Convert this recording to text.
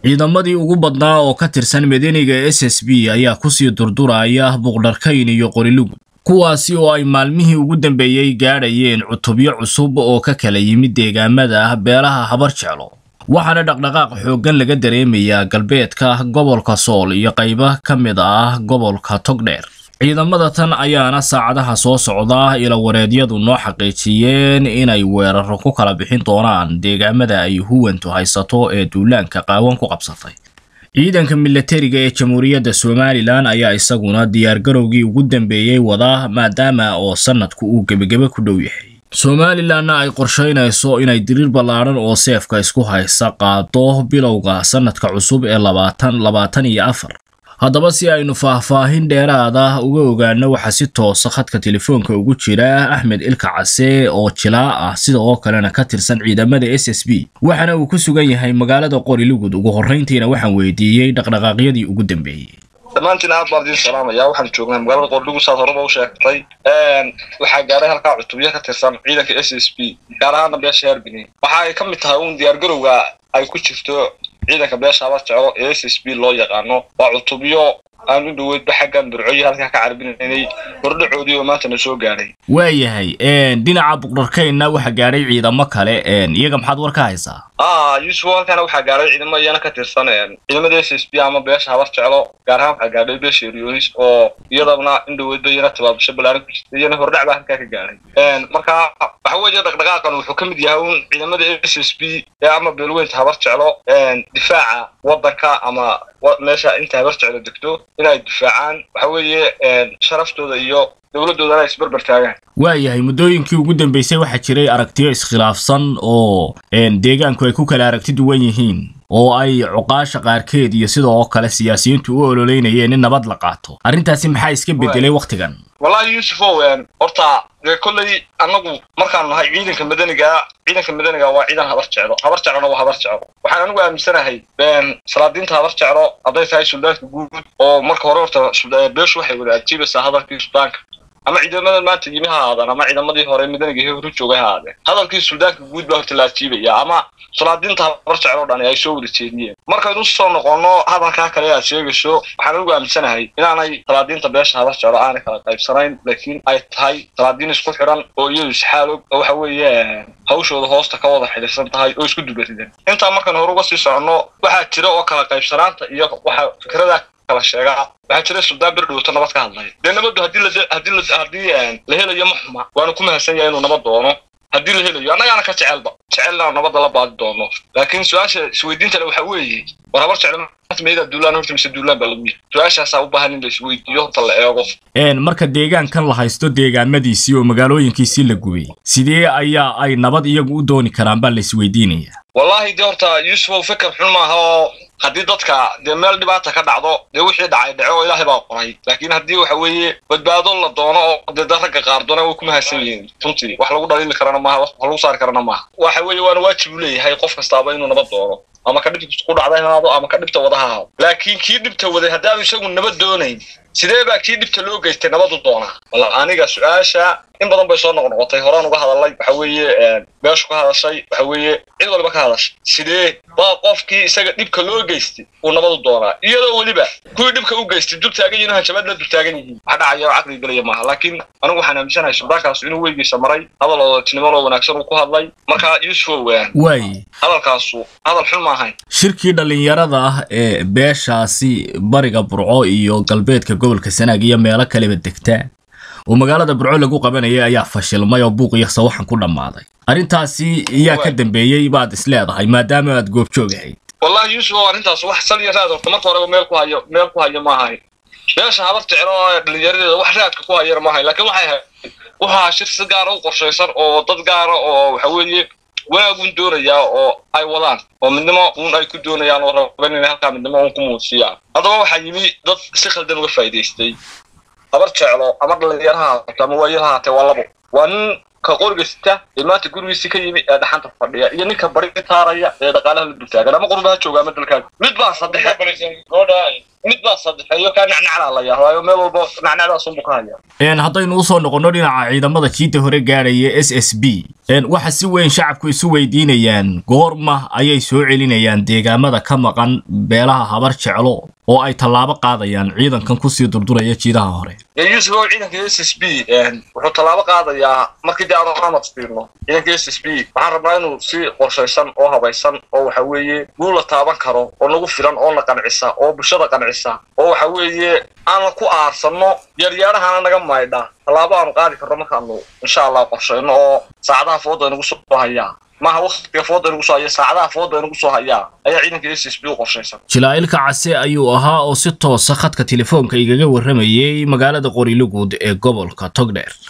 ciidamadii ugu badnaa oo ka tirsan madaniga s s b ayaa kusii durduraya buqdharkayn iyo qorilugud kuwaasi oo ay maalmihii ugu dambeeyey gaadhayeen cutubyo cusub oo ka kala yimid deegaamada beelaha habar jeclo waxaana dhaqdhaqaaq xooggan laga dareemayaa galbeedka gobolka sool iyo qaybo ka mid ah gobolka togdheer ciidamada tan ayaana saacadaha soo socda ila wareedyadu noo xaqiijiyeen inay weeraro ku kala bixin doonaan deegaamada ay huwantu haysato ee duulaanka qaawan ku qabsatay ciidanka milatariga ee jamhuuriyadda somalilan ayaa isaguna diyaargarowgii ugu dambeeyey wada maadaama oo sanadku uu gebagebe ku dhow yahay somalilanna ay qorshaynayso inay diriir ballaadhan oo seefka isku haysa qaado bilowga sanadka cusub ee labaatan labaatan iyo afar haddaba si aynu faahfaahin dheeraada uga ogaano waxaa si toosa khadka telefoonka ugu jira axmed ilka case oo jilaa ah sida oo kalena ka tirsan ciidamada s s b waxaana uu ku sugan yahay magaalada qorilugud ugu horrayntiina waxaan weydiiyey dhaqdhaqaaqyadii ugu dambeeyey dhammaantiin aad baan idiin salaamaya waxaan joognaa magaalada qorilugud saad horeba u sheegtay waxaa gaaray halkaa cutubyo ka tirsan ciidanka s s b gaar ahaana beesha herbini waxa ay ka mid tahay uun diyaargarowga ay ku jirto ciidanka beesha habar jeclo ee s s b loo yaqaano waa cutubyo aan u dhoweydba xaggan burcoyi halkaa ka carbinaynay hordhacoodii oo maanta na soo gaadhay waayahay dhinaca buqdharkaynna waxaa gaadhay ciidamo kale iyaga maxaad war ka haysaa ah yuusuf halkaana waxaa gaadhay ciidamo iyana ka tirsan ciidamada s s b ama beesha habar jeclo gaar ahaan waxaa gaadhay beesha eryonis oo iyadana in dhoweydba iyana tabaabasho balaaran ku jirta iyana hordhac baa halkaa ka gaadhay marka waxa weeye dhaqdhaqaaqan wuxuu ka mid yahay un ciidamada s s b ee ama beelweynta habar jeclo difaaca waddanka ama meesha inta habar jeclo degto inay difaacaan waxa weeye sharaftooda iyo dowladdoodana ay isbarbar taagaan waayahay muddooyinkii ugu dambeysay waxaa jiray aragtiyo iskhilaafsan oo deegaanku ay ku kala aragti duwan yihiin oo ay cuqaasha qaarkeed iyo sidoo kale siyaasiyiintu u ololeynayeen in nabad la qaato arrintaasi maxaa iska bedelay wakhtigan wallahi yuusufow horta dee kolley annagu markaanu nahay ciidanka madaniga ciidanka madaniga waa ciidan habar jeclo habar jeclona waa habar jeclo waxaan anigu aaminsanahay salaadiinta habar jeclo hadday tahay suldaanka guud oo marka hore horta beeshu waxay wada ajiibaysaa hadalkii suldaanka ama ciidamadan maanta yimi ha ahaadaan ama ciidamadii hore madaniga he horu joogay ha ahaadeen hadalkii suldaanka guud baa horta la ajiibaya ama salaadiinta habar jeclo dhan ay soo wada jeediyeen markaynu soo noqono hadalkaa kale aad sheegayso waxaan anigu aaminsanahay inaanay salaadiinta beesha habar jeclo aanay kala qaybsanayn laakiin ay tahay salaadiin isku xidhan oo iyadu isxaalog oo waxa weeye hawshooda hoosta ka wada xidhiirsan tahay oo isku dubaridan intaa markaynu hore uga sii soconno waxaa jira oo kala qaybsanaanta iyo waxa fikrada kala sheegaa waxaa jira suldaan bir dhowto nabad ka hadlaya dee nabaddu haddii la haddii la haddii la helayo ma xuma waanu ku mahadsan yahay inuu nabad doono haddii la helayo annagaana ka jecelba jecelna nabadda la baadi doono laakiin su-aasha isweydiinta le waxa weeye war habar jeclo maanta meedaa duulaan horta mise duulaan baa lagu yahay su-aashaasaa u baahan in la isweydiiyo horta la eego marka deegaankan la haysto deegaamadiisii oo magaalooyinkiisii la gubay sidee ayaa ay nabad iyagu u dooni karaan baa la isweydiinaya wallahi dee horta yuusufow fikir xun maaha oo haddii dadka dee meel dhibaata ka dhacdo dee wixii dhacay dhaco oo ilaahay baa qoray laakiin haddii waxa weeye badbaado la doono oo dee ragga qaar doona way ku mahadsan yihiin runtii wax lagu dhaliili karana maaha wax lagu saari karana maaha waxa weeye waana waajib u leeyahay qof kastaaba inuu nabad doono ama ka dhibta ku dhacday haado ama ka dhibta wada ha ahaado laakiin kii dhibta waday haddaanu isagu nabad doonayn sidee baa kii dhibta loo geystay nabad u doonaa walla aniga su-aasha in badan bay soo noqnoqotay horaan uga hadalay waxa weeye beeshu ka hadashay waxa weeye cid waliba ka hadashay sidee baa qofkii isaga dhibka loo geystay uu nabad u doonaa iyadoo weliba kuwii dhibka u geystay dul taagan yihiin hanjabaad la dul taagan yihiin wax dhacaya oo caqli gelaya maaha laakiin anigu waxaan aaminsanahay suldaankaas inuu weygiisa maray hadal odatinimo wanaagsan uu ku hadlay marka yuusuf waay hadalkaasu hadal xun ma ahayn shirkii dhallinyarada ah ee beeshaasi bariga burco iyo galbeedka gobolka sanaag iyo meelo kaleba degta oo magaalada burco lagu qabanayay ayaa fashilmay oo buuq iyo sawaxan ku dhammaaday arrintaasi iyaa ka dambeeyey baad isleedahay maadaama aad goobjoog ahayd wallahi yuusuf oo arrintaas wax sal iyo raad horta marka horeba meel ku hayo meel ku hayo ma ahayn beesha habar jeclo ee dhallinyaradeeda wax raadka ku hayana ma ahayn laakiin waxay ahayd waxaa shir si gaara u qorshaysan oo dad gaara oo waxa weeye wanaagun doonayaa oo ay wadaan oo midnimo uun ay ku doonayaan oo raban inay halkaa midnimo uun ku muujiyaan haddaba waxaa yimi dad si khaldan uga faa'idaystay habar jeclo ama dhallinyaro ha haato ama waayar ha haatee waa labo waa nin ka qorgasta ee maanta gurigiisi ka yimi ee dhaxanta fadhiya iyo ninka bari taaraya ee dhaqaalaha la dultaagan ama qurba ha jooga ama dalkaaga mid baa saddexe mid baa saddexeeyo kaa nacnaclaa la yahdaayo meel walba nacnacdaasunbu ka hayaa haddaynu usoo noqonno dhinaca ciidamada jiidda hore gaadhaya s s b waxa si weyn shacabku isu weydiinayaan goorma ayay soo celinayaan deegaamada ka maqan beelaha habar jeclo oo ay tallaabo qaadayaan ciidankan kusii durduraya jiidaha hore yuusuf ow ciidanka s s b wuxuu tallaabo qaadayaa markii dee aanu amad fiirno ciidanka s s b waxaan rabnaa inuu si qorshaysan oo habaysan oo waxa weeye guul la taaban karo oo nagu filan oo na qancisa oo bulshada qancisa oo waxa weeye aanan ku aarsanno yaaryaadhahana naga maydha tallaabo aanu qaadi karno markaanu insha allah qorshayno oo saacadaha fooda inagu soo hayaa maaha waktiga fooda inagu soo haya saacadaha fooda inagu soo hayaa ayaa ciidanka s s b u qorshaysan jilaa'ilka case ayuu ahaa oo si toosa khadka telefoonka igaga warramayay magaalada qoriluguud ee gobolka togdheer